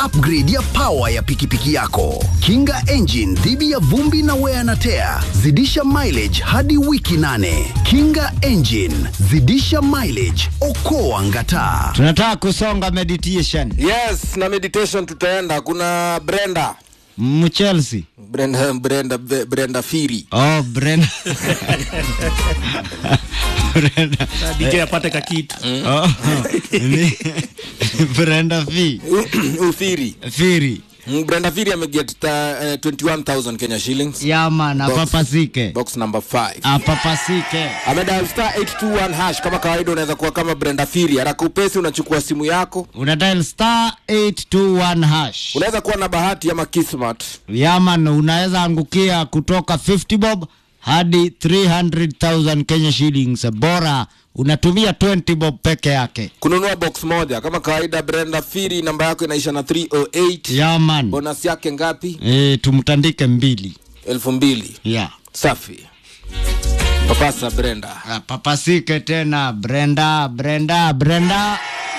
upgrade ya power ya pikipiki yako. Kinga engine dhidi ya vumbi na wear na tear. Zidisha mileage hadi wiki nane. Kinga engine, zidisha mileage, okoa ngataa. tunataka kusonga meditation Yes, na meditation tutaenda. Kuna Brenda mchelsea Brenda Brenda Brenda Firi oh brenda brenda DJ apate kakitu oh, ni brenda fi Ufiri firi Mm, Brenda Firi ameget ta- eh, 21000 Kenya shillings yaman Box. apapasike box number 5 apapasike amedial star 821 hash kama kawaida unaweza kuwa kama Brenda Firi haraka upesi unachukua simu yako una dial star 821 hash unaweza kuwa na bahati ama kismat yaman unaweza angukia kutoka 50 bob hadi 300000 kenya shillings bora unatumia 20 bob peke yake kununua box moja kama kawaida Brenda Firi namba yako inaisha na 308 yaman bonus yake ngapi e, tumtandike mbili elfu mbili ya safi papasa Brenda Ah, papasike tena brenda brenda brenda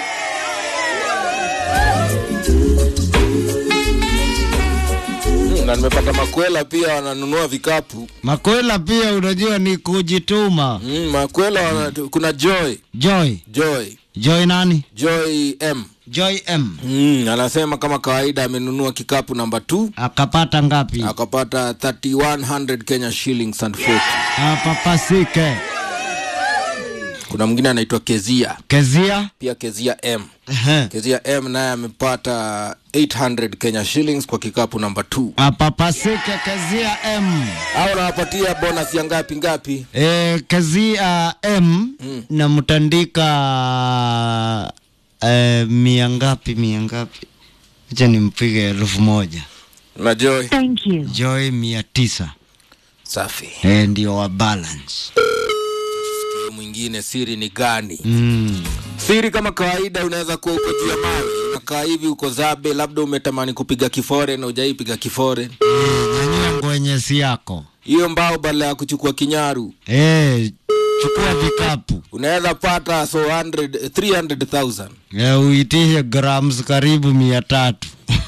Mm, na nimepata makwela pia wananunua vikapu makwela pia unajua ni kujituma mm, makwela wana, kuna joy joy joy joy nani joy m joy m mm, anasema kama kawaida amenunua kikapu namba 2 akapata ngapi akapata 3100 kenya shillings and 40 apapasike kuna mwingine anaitwa kezia kezia pia kezia m Ehe. kezia m naye amepata 800 kenya shillings kwa kikapu namba 2 apapasike kezia m au nawapatia bonus ya ngapi ngapi e, kezia m mm. namtandika e, mia ngapi mia ngapi acha nimpige elfu moja na joy Thank you. joy mia tisa safi e, ndio wa balance Huyo mwingine siri ni gani mm. siri kama kawaida unaweza kuwa uko juu ya mawe unakaa hivi uko zabe labda umetamani kupiga kifore na ujaipiga kifore nyanyua ngwenyesi yako hiyo mbao badala ya kuchukua kinyaru e, chukua vikapu unaweza pata so 100 300000 e, uitishe grams karibu mia tatu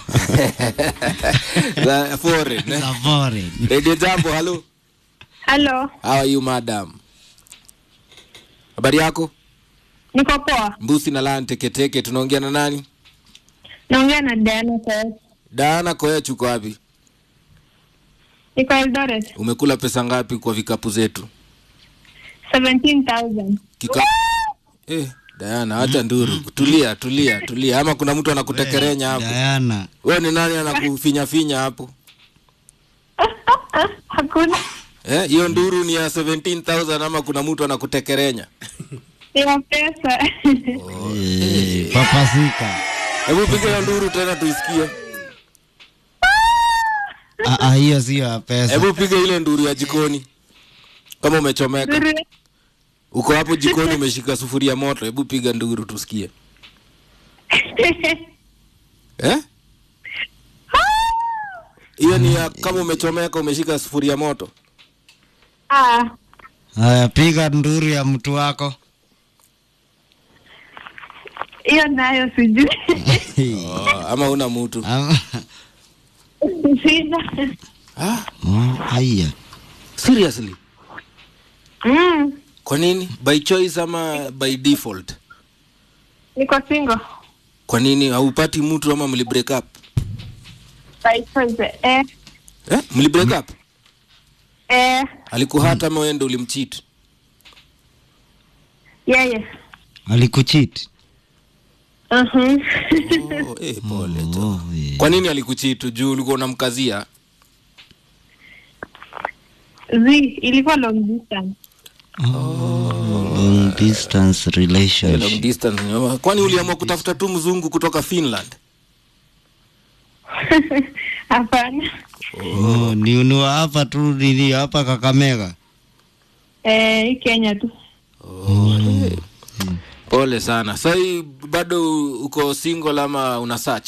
za foreign eh? za foreign radio jambo halo Hello, how are you madam habari yako niko poa. mbusi na lan teketeke tunaongea na nani Naongea na Diana kwa daana koech uko wapi niko Eldoret. umekula pesa ngapi kwa vikapu zetu 17,000. Kika... eh, Diana acha nduru tulia tulia tulia ama kuna mtu anakutekerenya hapo Diana wewe ni nani anakufinya finya hapo Hakuna Eh, hiyo nduru ni ya 17000 ama kuna mtu anakutekerenya ya pesa. e, papasika hebu piga hiyo nduru tena tuisikie Ah, ah, hiyo sio ya pesa hebu piga ile nduru ya jikoni kama umechomeka Nzuri. uko hapo jikoni umeshika sufuria moto hebu piga nduru tusikie eh hiyo ni ya kama umechomeka umeshika sufuria moto ah, haya piga nduru ya mtu wako hiyo nayo sijui. oh, ama una mtu Ama- Sina. ah, Oh, haya seriously Mm, kwa nini by choice ama by default niko single. kwa nini haupati mtu ama mli break up By choice. Eh, eh? mli break up eh, alikuhata ama wewe ndo ulimcheat yeye. alikuchit Mhm. oh, eh, pole jo. oh, yeah. kwa nini alikuchitu juu ulikuwa unamkazia Zi, ilikuwa long distance. long distance long relationship distance nyoma. kwani uliamua kutafuta tu mzungu kutoka finland Hapana. oh, ni ni wa hapa tu nini hapa kakamega Eh, hii Kenya tu. pole sana sahii bado uko single ama una search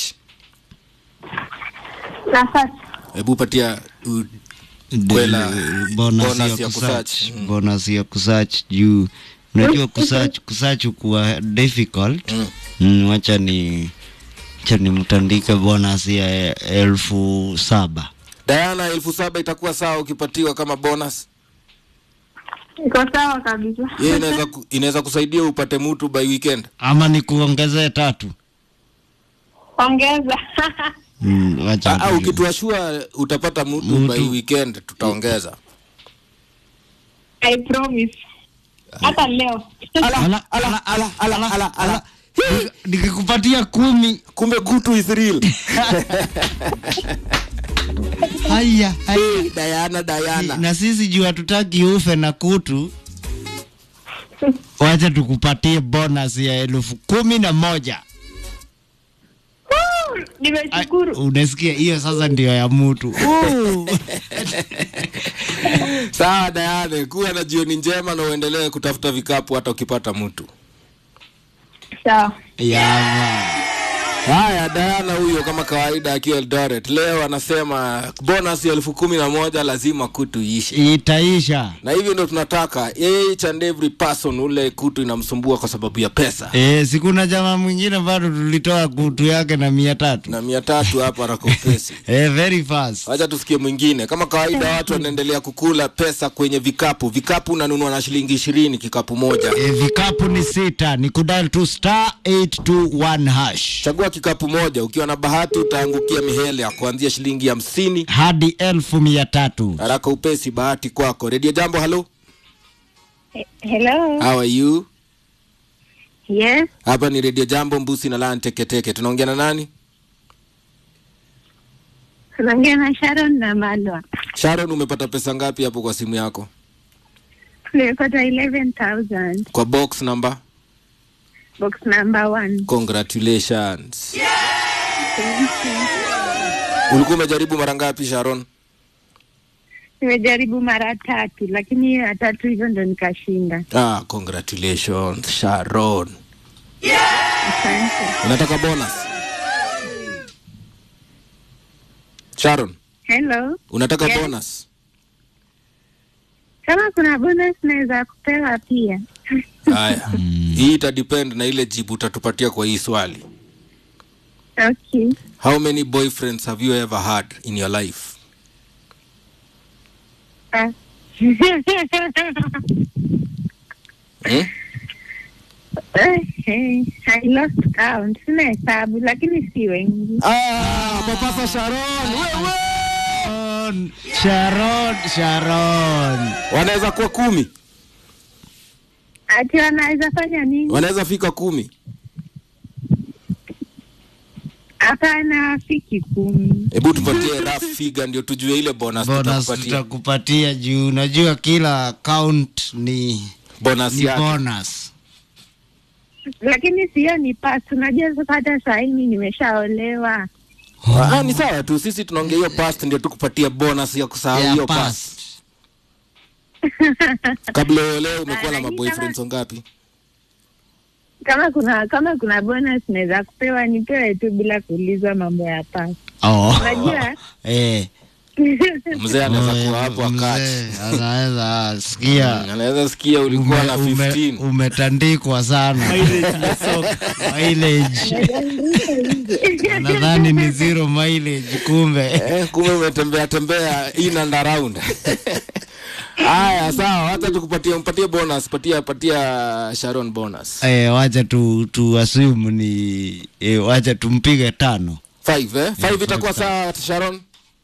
Na sasa hebu patia u- Kwela, bonus bonus ya ya kusearch kusearch. Mm. bonus ya kusearch juu unajua kusearch kusearch kuwa difficult Mm. mm, wacha ni Acha nimtandike bonus ya elfu saba. Diana, elfu saba itakuwa sawa ukipatiwa kama bonus. Iko sawa kabisa. Yeye inaweza ku, inaweza kusaidia upate mtu by weekend. Ama nikuongezee tatu? Ongeza. Mm, wacha Ah, ah, tu- ukituashua utapata mtu Mtu. by weekend tutaongeza. I promise. Hata leo. Ala, ala, ala, ala, ala, ala. Nika- Nikikupatia kumi. Kumbe kutu is real. Haya, haya. Diana, Diana. Na sisi juu hatutaki ufe na kutu, wacha tukupatie bonus ya elfu kumi na moja. Ai, Nimeshukuru. Unasikia hiyo sasa ndio ya mtu. Uh. Sawa Diana, kuwa na jioni njema na uendelee kutafuta vikapu hata ukipata mtu. Sawa. Yama. Haya, Diana huyo kama kawaida akiwa Eldoret leo anasema bonus ya elfu kumi na moja lazima kutu iishe, Itaisha. na hivyo ndio tunataka each and every person ule kutu inamsumbua kwa sababu ya pesa Eh, sikuna jamaa mwingine bado tulitoa kutu yake na mia tatu. na mia tatu hapa rakopesi. Eh, very fast. Wacha tusikie mwingine. Kama kawaida, watu wanaendelea kukula pesa kwenye vikapu. Vikapu unanunua na shilingi ishirini kikapu moja. E, vikapu ni sita ni kudal tu star 821 hash Chagua kikapu moja, ukiwa na bahati utaangukia mihele ya kuanzia shilingi hamsini. hadi elfu mia tatu. Haraka upesi, bahati kwako. Redio Jambo, halo, He- Hello. how are you? Yes. Hapa ni Redio Jambo, Mbusi na Lan Teketeke. Tunaongea na nani? Tunaongea na Sharon na Malwa. Sharon, umepata pesa ngapi hapo kwa simu yako? Tumepata 11,000. Kwa box number? Box number one. Congratulations. Ulikuwa umejaribu mara ngapi Sharon? Nimejaribu mara tatu lakini hiyo ya tatu hivyo ndo nikashinda. Ah, congratulations Sharon. Asante. Unataka bonus? Sharon, Hello. unataka Yes. bonus? Kama kuna bonus naweza kupewa pia. Haya. Hii ita depend na ile jibu utatupatia kwa hii swali. Okay. How many boyfriends have you ever had in your life? Ah. Hmm? Eh, I lost count. Sina hesabu lakini si wengi. Ah, Papasa Sharon, wewe. Sharon, Sharon, Sharon. Wanaweza kuwa kumi. Ati wanaweza fanya nini? Wanaweza fika kumi. Hapana, fiki kumi. Hebu tupatie rough figure ndio tujue ile bonus, Bonus tutakupatia. tutakupatia juu unajua kila account ni, Bonus ni yake. bonus. Lakini sio ni pass. Unajua sasa hata saa hii mimi nimeshaolewa. Ah, ni sawa tu. Sisi tunaongea hiyo past ndio tukupatia bonus ya kusahau Ya hiyo past. past. Kabla ya leo umekuwa na Ah, maboyfriends wangapi? Kama kuna kama kuna bonus naweza kupewa nipewe tu bila kuulizwa mambo ya pass. Oh. Unajua? Eh. Mzee anaweza Oh, kuwa hapo mzee, akati. Anaweza sikia Anaweza sikia ulikuwa na ume, ume, 15. umetandikwa sana mileage nadhani ni zero mileage kumbe Eh, kumbe umetembea tembea in and around. Haya, sawa, hata tukupatie mpatie bonus, patia patia Sharon bonus. eh, wacha tu, tu assume ni eh, wacha tumpige tano 5 eh? 5 five itakuwa sawa Sharon?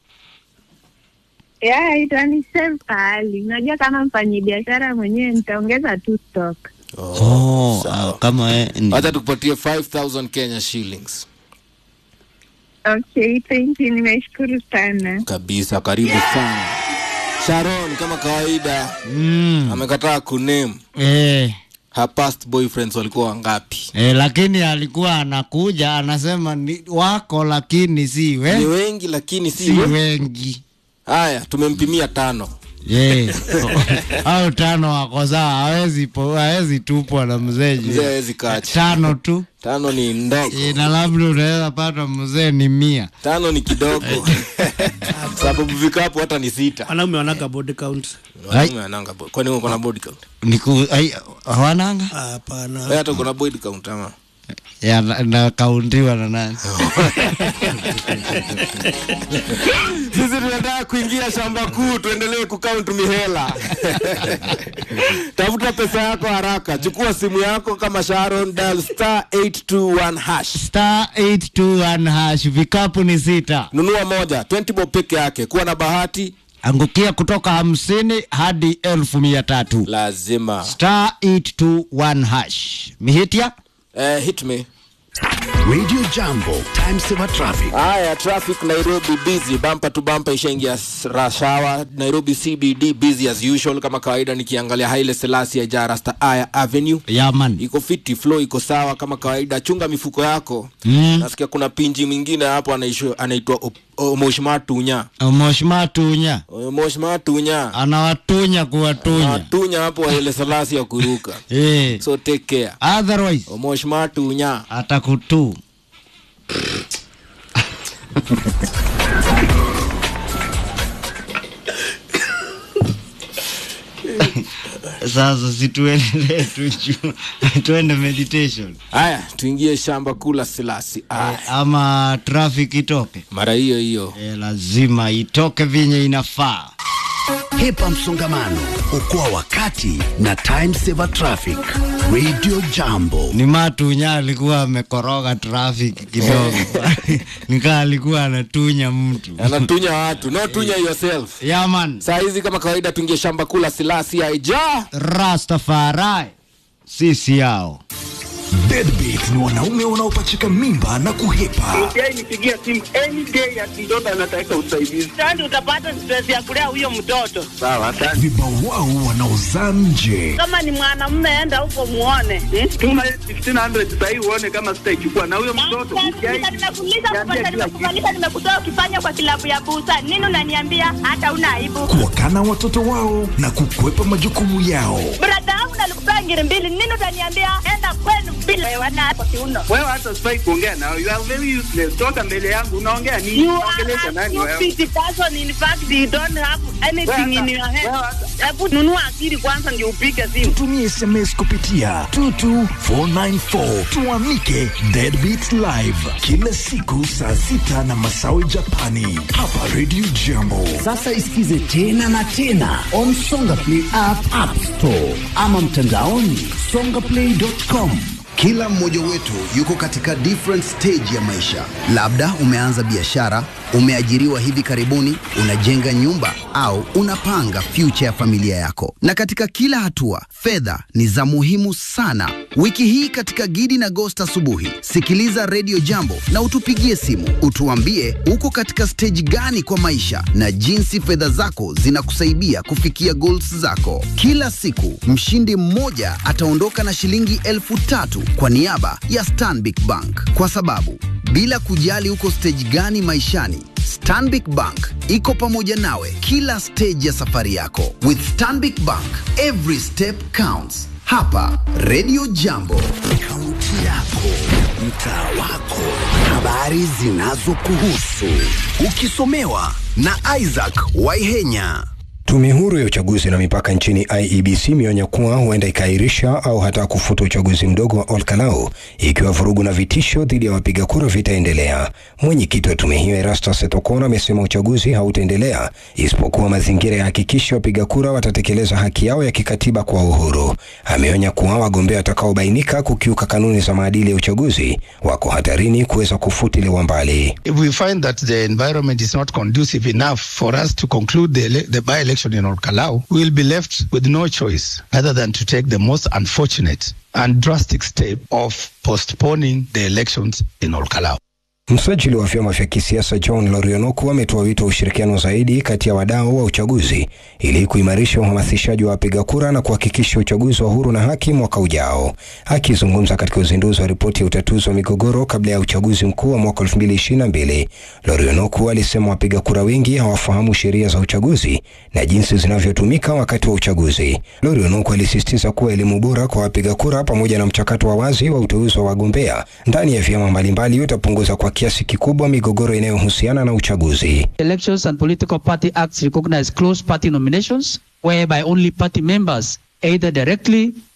Yeah, itani save pahali. Unajua kama mfanyi biashara mwenyewe nitaongeza tu stock. oh, ah, kama eh, ni- Hata tukupatie 5000 Kenya shillings. Okay, thank you. Nimeshukuru sana. Kabisa, karibu sana. Sharon kama kawaida mm, amekataa kuname eh, her past boyfriends walikuwa wangapi. eh, lakini alikuwa anakuja anasema ni wako lakini si Ni we, wengi lakini si si we- wengi Haya, tumempimia tano. yeah. au tano wako sawa hawezi po- hawezi tupwa na mzee juu. Mzee hawezi kacha. tano tu Tano ni ndogo. Eh, na labda unaweza pata mzee ni mia Tano ni kidogo. Sababu vikapu hata ni sita. wanaume wanaga body count Wanaume wananga bo- Kwani uko na body count? niku ai, hawananga hapana Wewe hata uko na body count ama? ya na- nakauntiwa na nani sisi tunataka kuingia shamba kuu tuendelee kukaunti mihela tafuta pesa yako haraka chukua simu yako kama sharon dial star 821 hash star 821 hash vikapu ni sita nunua moja 20 bob peke yake kuwa na bahati angukia kutoka hamsini hadi elfu mia tatu lazima star 821 hash mihitia eh, hit me Radio Jambo, time saver traffic. haya traffic nairobi busy bampa to bampa ishaingia s- rush hour nairobi cbd busy as usual kama kawaida nikiangalia haile selasi ya jarasta aya avenue yaman iko fiti flow iko sawa kama kawaida chunga mifuko yako Mm. nasikia kuna pinji mwingine hapo anaisho- anaitwa Op- omoshmatunya moshmatunya omoshmatunya anawatunya kuwatunya matunya hapo haile selasi ya kuruka eh. so take care otherwise omoshmatunya atakutu sasa situendelee tu juu tuende meditation haya tuingie shamba kula silasi aya eh, ama traffic itoke mara hiyo hiyo eh, lazima itoke vinye inafaa Hepa msongamano, okoa wakati na time saver traffic. Radio Jambo. ni matunya alikuwa amekoroga traffic kidogo nikaa alikuwa anatunya mtu anatunya watu no tunya yourself yaman saa hizi kama kawaida tuingie shamba kula silasi aija rastafari sisi yao Deadbeat ni wanaume wanaopachika mimba na kuhepa. Yeye nipigia simu any day ati mtoto anataka usaidizi. Sasa utapata stress ya kulea huyo mtoto. Sawa, asante. Vibawao wanaozaa nje. Kama ni mwanamume, enda huko muone. Hmm? Tuma 1500 sasa hivi uone kama sitaichukua na huyo mtoto. Nimekuuliza, nimekuuliza, nimekufanyisha, nimekutoa ukifanya kwa kilabu ya busa. Nini unaniambia hata una aibu? Kuwakana watoto wao na kukwepa majukumu yao. Brada yangu nalikupea ngiri mbili. Nini utaniambia enda kwenu bila wewana kwa kiuno? Wewe hata sifai kuongea nao. You are very useless. Toka mbele yangu unaongea nini? You Unaongelesha are a nani wewe? stupid person. In fact, you don't have anything in your head. Wewe hata- Hebu nunua akili kwanza ndio upige simu. Tumie SMS kupitia 22494 tuamike Deadbeat Live kila siku saa sita na masawi Japani hapa Radio Jambo. Sasa isikize tena na tena on Songa Play app, app store ama mtandaoni songaplay.com. Kila mmoja wetu yuko katika different stage ya maisha. Labda umeanza biashara, umeajiriwa hivi karibuni, unajenga nyumba au unapanga future ya familia yako. Na katika kila hatua, fedha ni za muhimu sana. Wiki hii katika Gidi na Gost asubuhi, sikiliza Radio Jambo na utupigie simu, utuambie uko katika stage gani kwa maisha na jinsi fedha zako zinakusaidia kufikia goals zako. Kila siku mshindi mmoja ataondoka na shilingi elfu tatu kwa niaba ya Stanbic Bank, kwa sababu bila kujali uko stage gani maishani Stanbic Bank iko pamoja nawe kila stage ya safari yako. With Stanbic Bank, every step counts. Hapa Radio Jambo, kaunti yako, mtaa wako, habari zinazokuhusu, ukisomewa na Isaac Waihenya. Tume huru ya uchaguzi na mipaka nchini IEBC imeonya kuwa huenda ikaahirisha au hata kufuta uchaguzi mdogo wa Olkalau ikiwa vurugu na vitisho dhidi ya wapiga kura vitaendelea. Mwenyekiti wa tume hiyo Erastus Etokona amesema uchaguzi hautaendelea isipokuwa mazingira ya hakikisha wapiga kura watatekeleza haki yao ya kikatiba kwa uhuru. Ameonya kuwa wagombea watakaobainika kukiuka kanuni za maadili ya uchaguzi wako hatarini kuweza kufutiliwa mbali. If we find that the environment is not conducive enough for us to conclude the, ele- the by-election in Olkalau, we will be left with no choice other than to take the most unfortunate and drastic step of postponing the elections in Olkalau. Msajili wa vyama vya kisiasa John Lorionoku ametoa wito wa ushirikiano zaidi kati ya wadau wa uchaguzi ili kuimarisha uhamasishaji wa wapiga kura na kuhakikisha uchaguzi wa huru na haki mwaka ujao. Akizungumza katika uzinduzi wa ripoti ya utatuzi wa migogoro kabla ya uchaguzi mkuu wa mwaka 2022, Lorionoku alisema wapiga kura wengi hawafahamu sheria za uchaguzi na jinsi zinavyotumika wakati wa uchaguzi. Lorionoku alisisitiza kuwa elimu bora kwa wapiga kura pamoja na mchakato wa wazi wa uteuzi wa wagombea ndani ya vyama mbalimbali utapunguza kwa kiasi kikubwa migogoro inayohusiana na uchaguzi. Elections and Political Party Acts recognize close party nominations, whereby only party members, either directly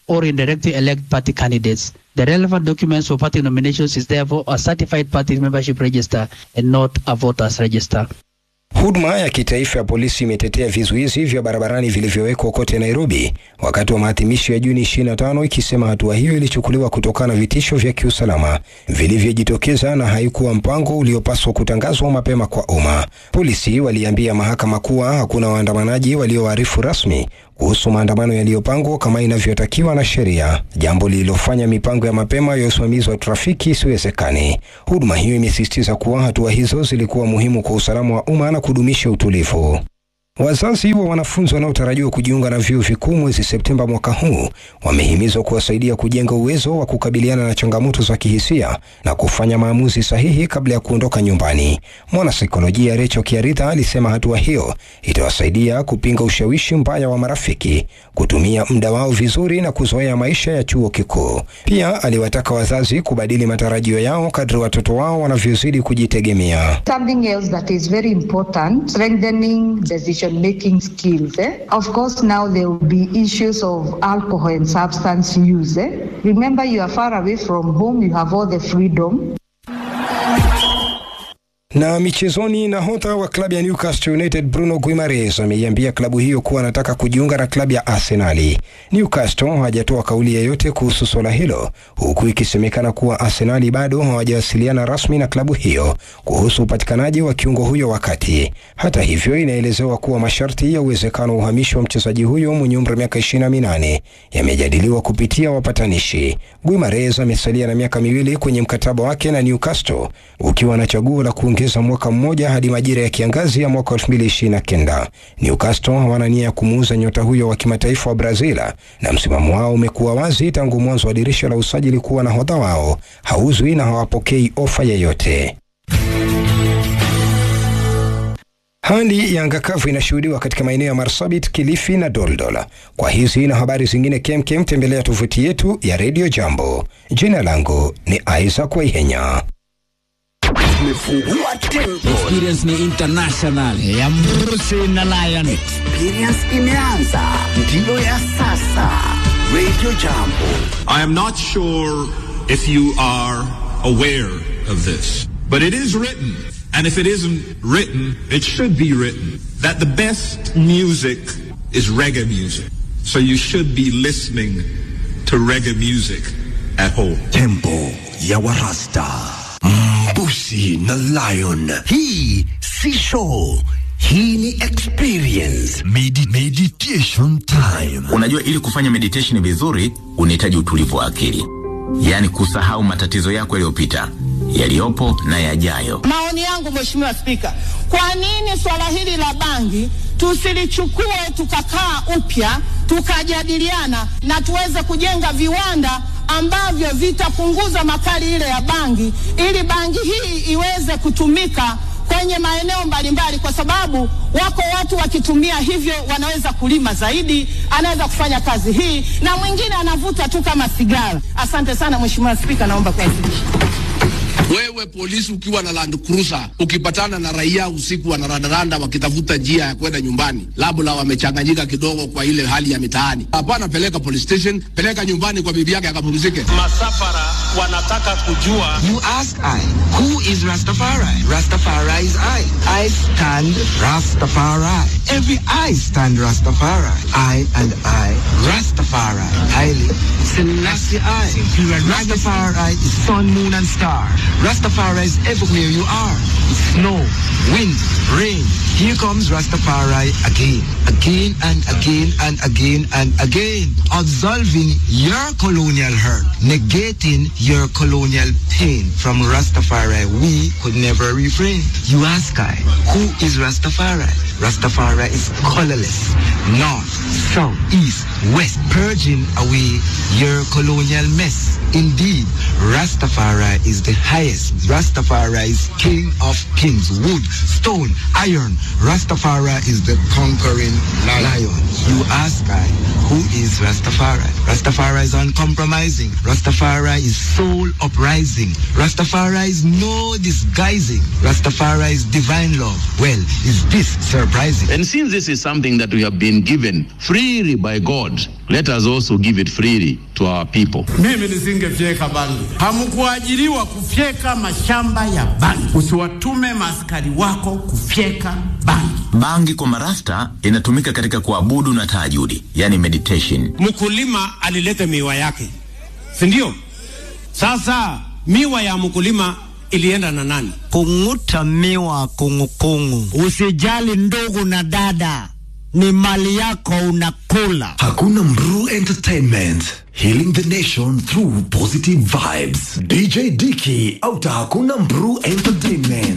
or indirectly elect party candidates. The relevant documents for party nominations is therefore a certified party membership register and not a voters register. Huduma ya kitaifa ya polisi imetetea vizuizi vya barabarani vilivyowekwa kote Nairobi wakati wa maadhimisho ya Juni 25 ikisema hatua hiyo ilichukuliwa kutokana na vitisho vya kiusalama vilivyojitokeza na haikuwa mpango uliopaswa kutangazwa mapema kwa umma. Polisi waliambia mahakama kuwa hakuna waandamanaji walioarifu rasmi kuhusu maandamano yaliyopangwa kama inavyotakiwa na sheria, jambo lililofanya mipango ya mapema ya usimamizi wa trafiki isiwezekane. Huduma hiyo imesisitiza kuwa hatua hizo zilikuwa muhimu kwa usalama wa umma na kudumisha utulivu. Wazazi wa wanafunzi wanaotarajiwa kujiunga na vyuo vikuu mwezi Septemba mwaka huu wamehimizwa kuwasaidia kujenga uwezo wa kukabiliana na changamoto za kihisia na kufanya maamuzi sahihi kabla ya kuondoka nyumbani. Mwanasaikolojia Recho Kiaritha alisema hatua hiyo itawasaidia kupinga ushawishi mbaya wa marafiki, kutumia muda wao vizuri na kuzoea maisha ya chuo kikuu. Pia aliwataka wazazi kubadili matarajio yao kadri watoto wao wanavyozidi kujitegemea. Something else that is very important, strengthening decision making skills. Eh? Of course, now there will be issues of alcohol and substance use. Eh? Remember, you are far away from home, you have all the freedom. Na michezoni, nahodha wa klabu ya Newcastle United Bruno Guimaraes ameiambia klabu hiyo kuwa anataka kujiunga na klabu ya Arsenali. Newcastle hajatoa kauli yoyote kuhusu swala hilo, huku ikisemekana kuwa Arsenali bado hawajawasiliana rasmi na klabu hiyo kuhusu upatikanaji wa kiungo huyo wakati. Hata hivyo, inaelezewa kuwa masharti ya uwezekano wa uhamisho wa mchezaji huyo mwenye umri wa miaka 28 yamejadiliwa kupitia wapatanishi. Guimaraes amesalia na miaka miwili kwenye mkataba wake na Newcastle ukiwa na chaguo la kuongeza mwaka mmoja hadi majira ya kiangazi ya mwaka 2029. Newcastle hawana nia ya kumuuza nyota huyo wa kimataifa wa Brazil, na msimamo wao umekuwa wazi tangu mwanzo wa dirisha la usajili kuwa nahodha wao hauzwi na hawapokei ofa yeyote. Hali ya anga kavu inashuhudiwa katika maeneo ya Marsabit, Kilifi na Doldol. Kwa hizi na habari zingine kemkem, tembelea tovuti yetu ya Radio Jambo. Jina langu ni Isaac Waihenya. Tumefungua tempo. Experience ni international ya Mrusi na Lion. Experience imeanza, ndiyo ya sasa. Radio Jambo. I am not sure if you are aware of this, but it is written, and if it isn't written, it should be written, that the best music is reggae music. So you should be listening to reggae music at home. Tempo ya Warasta. Mbusi na Lion. Hii si show, hii ni experience. Medi meditation time. Unajua, ili kufanya meditation vizuri unahitaji utulivu wa akili, yaani kusahau matatizo yako yaliyopita, yaliyopo na yajayo. Maoni yangu Mheshimiwa Spika, kwa nini swala hili la bangi tusilichukue tukakaa upya tukajadiliana na tuweze kujenga viwanda ambavyo vitapunguza makali ile ya bangi ili bangi hii iweze kutumika kwenye maeneo mbalimbali, kwa sababu wako watu wakitumia hivyo wanaweza kulima zaidi, anaweza kufanya kazi hii, na mwingine anavuta tu kama sigara. Asante sana Mheshimiwa Spika, naomba kuwasilisha. Wewe polisi ukiwa na Land Cruiser ukipatana na raia usiku wanarandaranda wakitafuta njia ya kwenda nyumbani, labda wamechanganyika kidogo kwa ile hali ya mitaani, hapana, peleka police station, peleka nyumbani kwa bibi yake akapumzike. Masafara wanataka kujua. You ask I, who is Rastafari? Rastafari is I. I stand Rastafari. Every I stand Rastafari. I and I, Rastafari. Haile Selassie I. Rastafari is sun, moon and star. Rastafari is everywhere you are. Snow, wind, rain. Here comes Rastafari again, again and again and again and again. Absolving your colonial hurt, negating your colonial pain. From Rastafari, we could never refrain. You ask I, who is Rastafari? Rastafari is colorless, north, south, east, west, purging away your colonial mess. Indeed, Rastafari is the highest. Rastafari is king of kings, wood, stone, iron. Rastafari is the conquering lion. You ask I, who is Rastafari? Rastafari is uncompromising. Rastafari is soul uprising. Rastafari is no disguising. Rastafari is divine love. Well, well, is this surprising? And since this is something that we have been given freely by God, let us also give it freely to our people. Mimi nisingefyeka bangi. Hamkuajiriwa kufyeka mashamba ya bangi. Usiwatume maaskari wako kufyeka bangi. Bangi kwa marasta inatumika katika kuabudu na tahajudi, yani meditation. Mkulima alileta miwa yake, si ndio? Sasa miwa ya mkulima ilienda na nani? Kung'uta miwa kungukungu. Usijali ndugu na dada, ni mali yako unakula. Hakuna Mru Entertainment. Healing the nation through positive vibes. DJ Dicky, auta Hakuna Mru Entertainment.